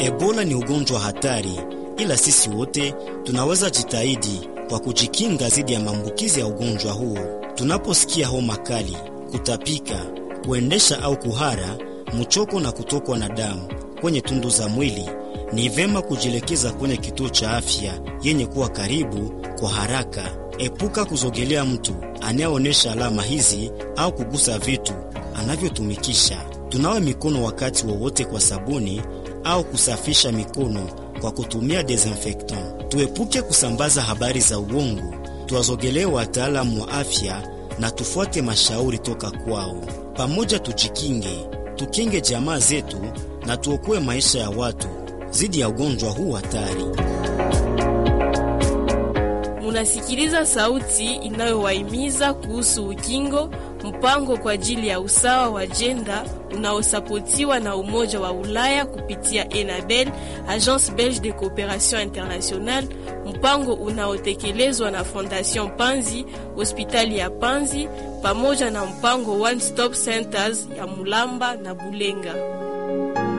Ebola ni ugonjwa hatari, ila sisi wote tunaweza jitahidi kwa kujikinga dhidi ya maambukizi ya ugonjwa huo. Tunaposikia homa kali, kutapika, kuendesha au kuhara, mchoko na kutokwa na damu kwenye tundu za mwili, ni vema kujielekeza kwenye kituo cha afya yenye kuwa karibu kwa haraka. Epuka kuzogelea mtu anayeonyesha alama hizi au kugusa vitu anavyotumikisha. Tunawe mikono wakati wowote kwa sabuni au kusafisha mikono kwa kutumia desinfectant. Tuepuke kusambaza habari za uongo, tuwazogelee wataalamu wa afya na tufuate mashauri toka kwao. Pamoja tujikinge, tukinge jamaa zetu na tuokoe maisha ya watu dhidi ya ugonjwa huu hatari. Munasikiliza sauti inayowahimiza kuhusu ukingo, mpango kwa ajili ya usawa wa jenda unaosapotiwa na Umoja wa Ulaya kupitia ENABEL, Agence Belge de Coopération Internationale, mpango unaotekelezwa na Fondation Panzi, hospitali ya Panzi pamoja na mpango One Stop Centers ya Mulamba na Bulenga.